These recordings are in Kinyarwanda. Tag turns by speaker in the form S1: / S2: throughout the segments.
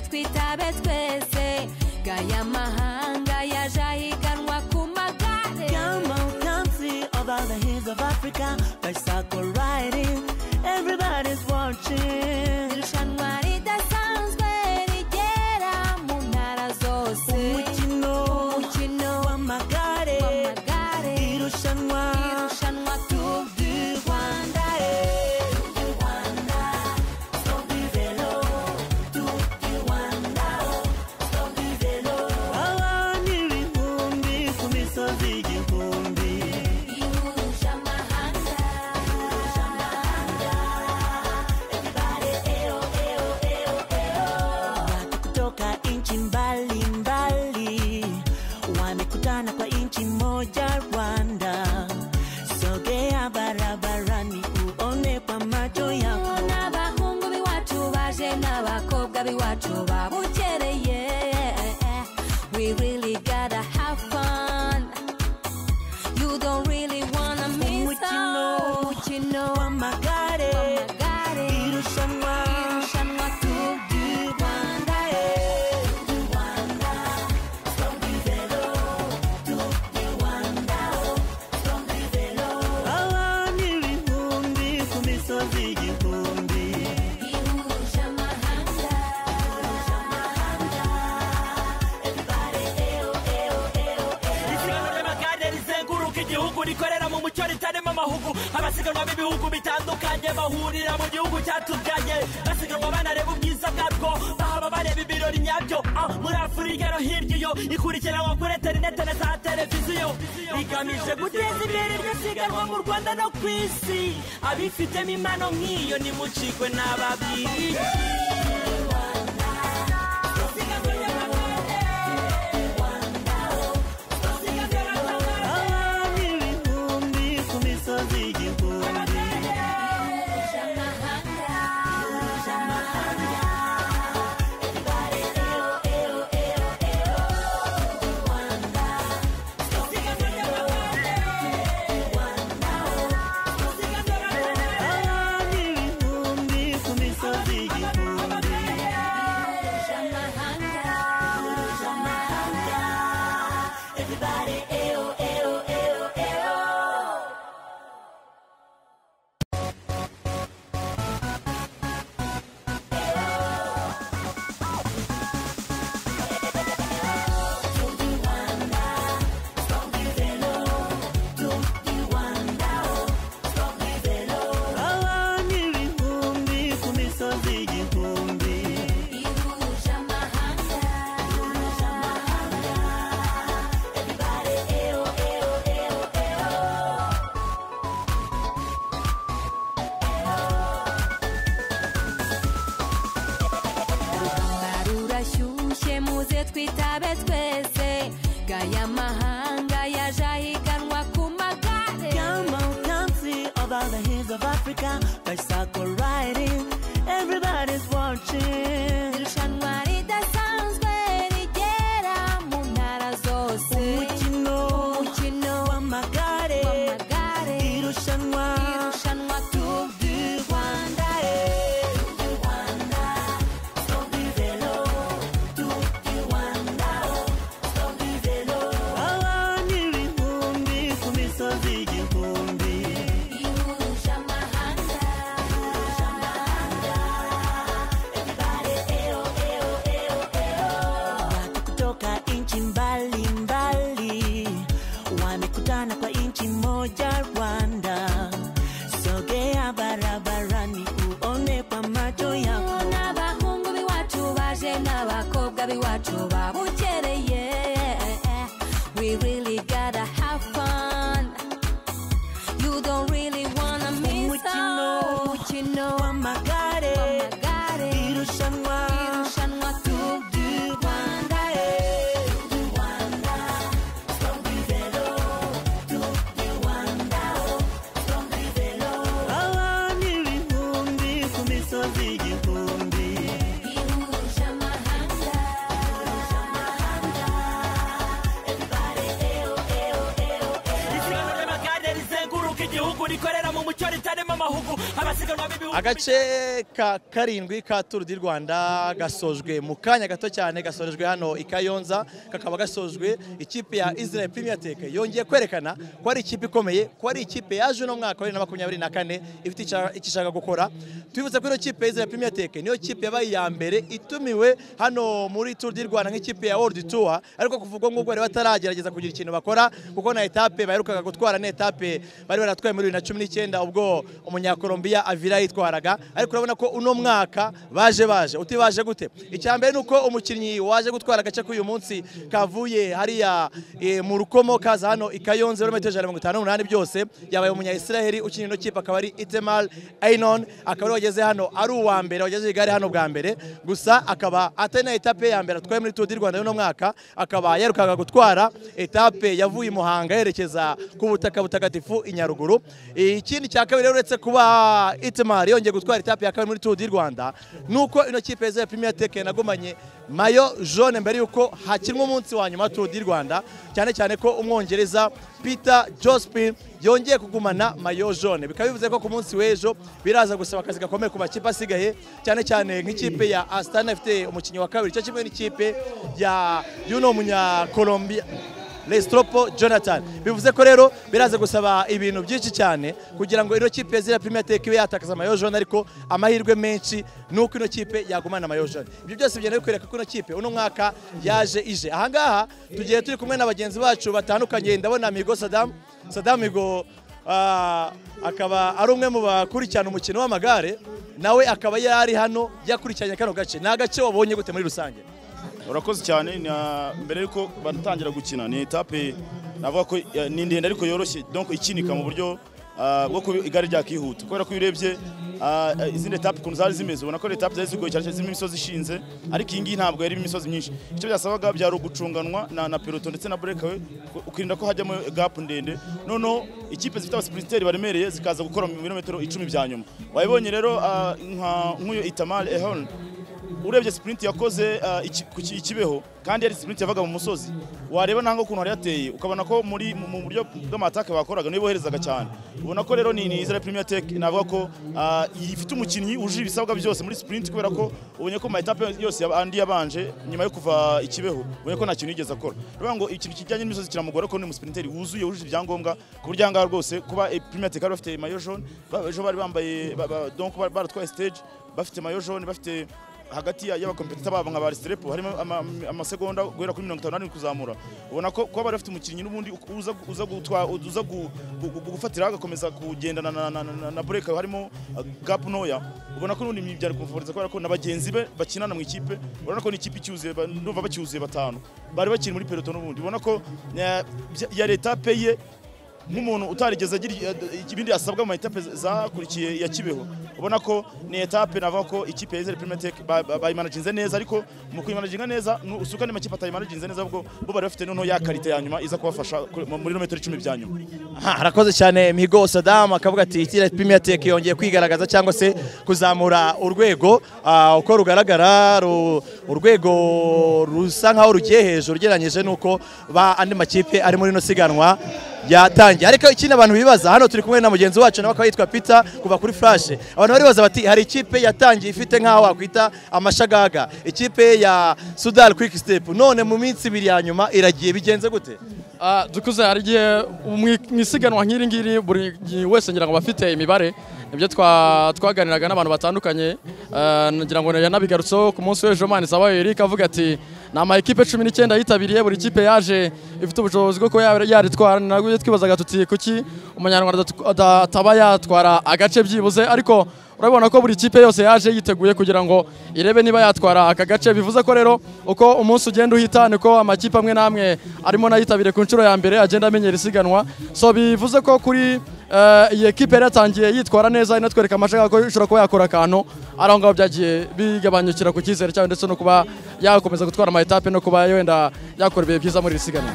S1: turabe twese gaya mahanga yaje ahiganwa ku magare
S2: Come on, come see over the hills of Africa. Bicycle riding, everybody's watching.
S1: irushanwa ridasanzwe rigera mu ntara zose
S2: Umukino
S1: umukino
S2: w'amagare,
S1: w'amagare
S2: irushanwa
S1: irushanwa Tour du Rwanda
S2: Rwanda, eh. Tour du Rwanda, Tour du vélo, Tour du Rwanda, Tour du vélo. Abantu ibihumbi ku misozi igihumbi.
S1: ihuje amahanga
S2: Watu kutoka nchi mbalimbali wamekutana kwa nchi moja Rwanda. Sogea barabarani uone kwa macho yako.
S1: n'abahungu b'iwacu baje n'abakobwa b'iwacu babukereye we really gotta have fun you don't really wanna miss out. umukino
S2: Wamagare,
S1: w'amagare
S2: irushanwa
S1: irushanwa Tour du Rwanda
S2: abantu ibihumbi ku misozi igihumbi.
S1: ihuje amahanga
S3: isiganwa ry'amagare rizenguruka igihugu rikorera mu mucyo ritarimo amahugu abasiganwa b'ibihugu bitandukanye bahurira mu gihugu cyatubyaye basiganwa banareba ubwiza bwabwo bahaba bareba ibirori nyabyo Ah, muri afurika no hirya iyo ikurikiranwa kuri interinete na za televiziyo rigamije guteza imbere iryo siganwa mu rwanda no ku isi abifitemo impano nk'iyo nimucikwe n'ababyiyi isiganwa ry'amagare
S2: Abantu ibihumbi ku misozi igihumbi. Abantu ibihumbi ku misozi igihumbi. Abantu ibihumbi ku misozi igihumbi.
S1: ihuje amahanga Urugamba rurashyushye muze twitabe twese gaya mahanga yaje ahiganwa ku magare
S2: Come on, come see over the hills of Africa. Bicycle riding, everybody's watching.
S1: irushanwa ridasanzwe rigera mu ntara zose
S2: Umukino
S1: umukino
S2: w'amagare,
S1: w'amagare
S2: irushanwa
S1: irushanwa Tour du Rwanda
S2: abantu ibihumbi ku misozi igihumbi.
S1: ihuje amahanga
S2: Watu kutoka nchi mbalimbali wamekutana kwa nchi moja Rwanda. Sogea barabarani uone kwa macho yako.
S1: n'abahungu b'iwacu baje n'abakobwa b'iwacu babukereye we really gotta have fun you don't really wanna miss out. umukino
S2: w'amagare,
S1: w'amagare
S2: irushanwa
S1: irushanwa Tour du Rwanda
S2: abantu ibihumbi ku misozi igihumbi.
S1: ihuje amahanga
S3: isiganwa ry'amagare rizenguruka igihugu rikorera mu mucyo ritarimo amahugu abasiganwa b'ibihugu
S4: agace ka karindwi ka turu di rwanda gasojwe mu kanya gato cyane gasojwe hano i kayonza kakaba gasojwe ikipe ya israel premier tech yongeye kwerekana ko ari ikipe ikomeye ko ari ikipe yaje uno mwaka wa bibiri na makumyabiri na kane ifite ica- icyo ishaka gukora twibutse ko ino kipe ya israel premier tech niyo kipe yabaye iya mbere itumiwe hano muri turu di rwanda nk'ikipe ya world tour ariko kuvugwa nk'ubwo bari bataragerageza kugira ikintu bakora kuko na etape baherukaga gutwara ni etape bari baratwaye muri bibiri na cumi n'icyenda ubwo umunyakolombiya avira yitwaraga ariko urabona ko uno mwaka baje baje uti baje gute icya mbere ni uko umukinnyi waje gutwara agace k'uyu munsi kavuye hariya eh, mu rukomo kaza hano i kayonze ibirometero ijana na mirongo itanu n'umunani byose yabaye umunyayisiraheli ukina ino kipe akaba ari itemar ainon akaba ariwe wageze hano ari uwa mbere wagejeje igare hano bwa mbere gusa akaba atari na etape ya mbere atwaye muri tour du rwanda y'uno mwaka akaba yarukaga gutwara etape yavuye i muhanga yerekeza ku butaka butagatifu i nyaruguru ikindi cya kabiri rero uretse kuba itemar yongeye gutwara etape ya kabiri muri tour du rwanda ni uko ino kipe ya premier tech yanagumanye mayo jaune mbere yuko hakinwa umunsi wa nyuma wa tour du rwanda cyane cyane ko umwongereza peter jospin yongeye kugumana mayo jaune bikaba bivuze ko ku munsi w'ejo biraza gusaba akazi gakomeye ku makipe asigaye cyane cyane nk'ikipe ya asitani ifite umukinnyi wa kabiri cyo kimwe n'ikipe ya y'uno munyakolombia Lestropo Jonathan bivuze ko rero biraza gusaba ibintu byinshi cyane kugira ngo ino kipe zira Premier Tech ibe yatakaza amayo jaune ariko amahirwe menshi ni uko ino kipe yagumana amayo jaune ibyo byose bigenda bikwereka ko ino kipe uno mwaka yaje ije ahangaha tugiye turi kumwe na bagenzi bacu batandukanye ndabona Migo Saddam Saddam Migo ah, akaba ari umwe mu bakurikirana umukino w'amagare nawe akaba yari hano yakurikiranye kano gace ni agace wabonye gute muri rusange
S5: urakoze cyane na- mbere yuko batangira gukina ni etape navuga ko ya- ni ndende ariko yoroshye donc ikinika mu buryo ah, bwo kuba igare ryakihuta kubera ko iyo urebye ah, ah, izindi etape ukuntu zari zimeze ubona ko ari etape zari zigoye cyane cyane zirimo imisozi ishinze ariko iyi ngiyi ntabwo yari irimo imisozi myinshi icyo byasabaga byari ugucunganwa na, na peloton ndetse na breakawe ku- ukirinda ko hajyamo gap ndende noneho ikipe zifite abasprinteri baremereye zikaza gukora mu birometero icumi bya nyuma wabibonye rero ah, nka- nk'uyu itamar ehon urebye sipurinti yakoze uh, iki- ku ki- ikibeho kandi yari sipurinti yavaga mu musozi wareba nanga ukuntu hari yateye ukabona ko muri mu- mu buryo bw'amatake bakoraga niyo boherezaga cyane ubona ko rero ni ni Israel Premier Tech navuga ko uh, ifite umukinnyi wujuje ibisabwa byose muri sipurinti kubera ko ubonye ko mayitape yose yaba- andi yabanje nyuma yo kuva ikibeho ubonye ko nta kintu yigeze akora rero ngo ikintu kijyanye n'imisozi kiramugora ko ni umusipirinteri wuzuye wujuje ibyangombwa ku buryo ahangaha rwose kuba eh, Premier Tech bari bafite mayo jaune ba- ejo bari bambaye ba- ba- donc bari baratwaye stage bafite mayo jaune bafite hagati ya- y'abakompetita babo nka barisirepo harimo ama- amasegonda guhera kuri mirongo itanu kuzamura ubona ko kuba bari bafite umukinnyi n'ubundi uza gu- uza gutwa- uza gu- gu- gu- gufatira agakomeza kugendana na- na- na- na bureka harimo uh, gapu ntoya ubona ko n'ubundi byari kumufuriza kubera ko na bagenzi be bakinana mu ikipe urabona ko ni ikipe icyuzuye ba- ndumva bacyuzuye batanu bari bakiri muri peloto n'ubundi ubona ko eh, bya- yari etape ye nk'umuntu utarigeze agira eh, ibindi asabwa mu etape zakurikiye ya Kibeho ubona ko ni etape navuga ko ikipe ya Israel Premier Tech ba- ba- bayimanaginze neza ariko mu kuyimanaginga neza nu- usuka n'amakipe atayimanaginze neza ahubwo bo bari bafite noneho ya karite ya nyuma iza kubafasha kuri- mu- muri rometero icumi bya nyuma
S4: Aha, arakoze cyane migo Saddam akavuga ati itira Premier Tech yongeye kwigaragaza cyangwa se kuzamura urwego ah, uko rugaragara ru- urwego rusa nkaho rugiye hejuru ugereranyije n'uko ba andi makipe ari muri ino siganwa yatangiye ariko ikindi abantu bibaza hano turi kumwe na mugenzi wacu nawe akaba yitwa Peter kuva kuri Flash abantu baribaza bati hari ikipe yatangiye ifite nkaho wakwita amashagaga ikipe ya Sudal Quick Step none mu minsi ibiri ya nyuma iragiye bigenze gute
S6: Ah, dukuze hari igihe mu- mu isiganwa nk'iri ngiri buri wese ngira ngo bafite imibare ibyo twa- twaganiraga n'abantu batandukanye Ah, ngira ngo yanabigarutseho ku munsi w'ejo mani zabaye Eric avuga ati ni ama ekipe cumi n'icyenda yitabiriye buri kipe yaje ifite ubushobozi bwo kuba ya- yaritwara ni nabwo twibazaga tuti kuki umunyarwanda adat- ataba yatwara agace byibuze ariko urabona ko buri kipe yose yaje yiteguye kugira ngo irebe niba yatwara aka gace bivuze ko rero uko umunsi ugenda uhita niko amakipe amwe n'amwe arimo nayitabire ku nshuro ya mbere agenda amenyera isiganwa so bivuze ko kuri eh, iyi ekipe yari yatangiye yitwara neza inatwereka amashaka ko ishobora kuba yakora akantu ari aho ngaho byagiye bigabanyukira ku cyizere cyayo ndetse no kuba yakomeza gutwara amayetape no kuba wenda yakora ibihe byiza muri iri siganwa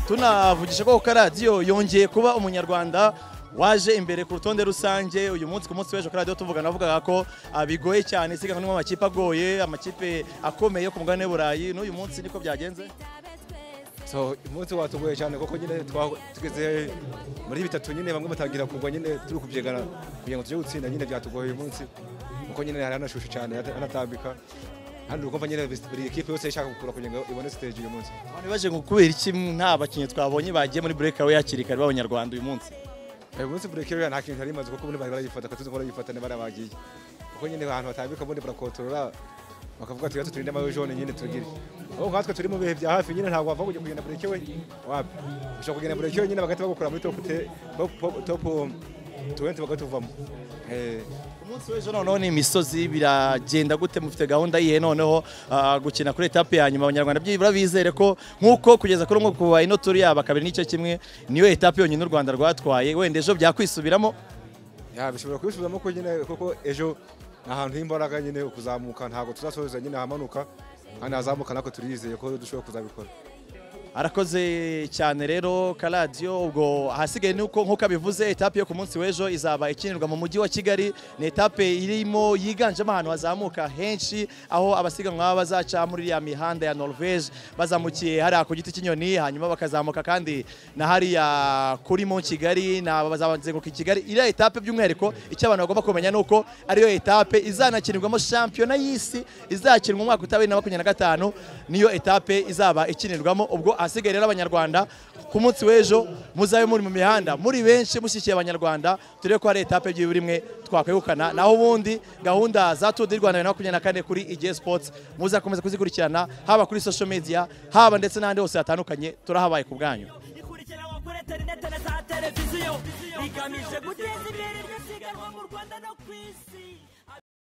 S4: tunavugisha ko karadiyo yongeye kuba umunyarwanda waje imbere ku rutonde rusange uyu munsi ku munsi w'ejo karadiyo tuvuga navugaga ko ah, bigoye cyane isiganwa ririmo amakipe agoye amakipe akomeye yo ku mugabane w'i burayi n'uyu munsi niko byagenze
S7: so umunsi watugoye cyane kuko nyine twa- tugeze muri bitatu nyine bamwe batangira kugwa nyine turi kubyigana kugira ngo tujye gutsinda nyine byatugoye uyu munsi kuko nyine hari hanashushe cyane hana- hanatambika hano ukumva nyine buri ekipe yose ishaka gukura kugira ngo ibone stage uyu munsi
S4: Abantu baje ngo kubera iki nta bakinnyi twabonye bagiye muri breakaway hakiri kare b'abanyarwanda uyu munsi
S7: uyu munsi buri ekipe nta kintu yari imaze kuko ubundi bari barayifata kandi ko barayifata ntibarabagiye kuko nyine ahantu hatambika ubundi barakotorora bakavuga ati gato turinde amayo jone nyine tugire aho nkatwe turi mu bihe bya hafi nyine ntabwo wava kujya kugenda buri ekipe wapi ushobora kugenda buri ekipe nyine bagahita bagukura muri top te- top- top- top tuwenti bagatuvamo Eh,
S4: umunsi w'ejo noneho ni imisozi biragenda gute mufite gahunda yihe noneho ah, gukina kuri etape ya nyuma abanyarwanda byibura bizere ko nk'uko kugeza kuri umwe kuva ino turi yaba kabiri n'igice kimwe niyo etape yonyine u rwanda rwatwaye wenda ejo byakwisubiramo
S7: ya bishobora kubisubizamo ko nyine kuko ejo ni ahantu h'imbaraga nyine kuzamuka ntabwo tuzasoza nyine ahamanuka kandi ahazamuka natwe turiyizeye ko dushobora kuzabikora
S4: arakoze cyane rero karadiyo ubwo ahasigaye ni uko nk'uko abivuze etape yo ku munsi w'ejo izaba ikinirwa mu mujyi wa kigali ni etape irimo yiganjemo ahantu hazamuka henshi aho abasiganwa baba bazaca muri iriya mihanda ya norvege bazamukiye hariya ku giti cy'inyoni hanyuma bakazamuka kandi na hariya kuri mu kigali na bazazenguruka i kigali iriya etape by'umwihariko icyo abantu bagomba kumenya ni uko ariyo etape izanakinirwamo shampiyona y'isi izakinwa umwaka utabiri na makumyabiri na gatanu niyo etape izaba ikinirwamo ubwo ahasigaye rero abanyarwanda ku munsi w'ejo muzabe muri mu mihanda muri benshi mushyigikiye abanyarwanda turebe ko hari etape by'ibura imwe twakwegukana naho ubundi gahunda za Tour du Rwanda bibiri na makumyabiri na kane kuri igihe sports muzakomeza kuzikurikirana haba kuri social media haba ndetse n'ahandi hose hatandukanye turahabaye ku bwanyu
S3: ikurikirana kuri interineti na za televiziyo rigamije guteza imbere iryo siganwa mu rwanda no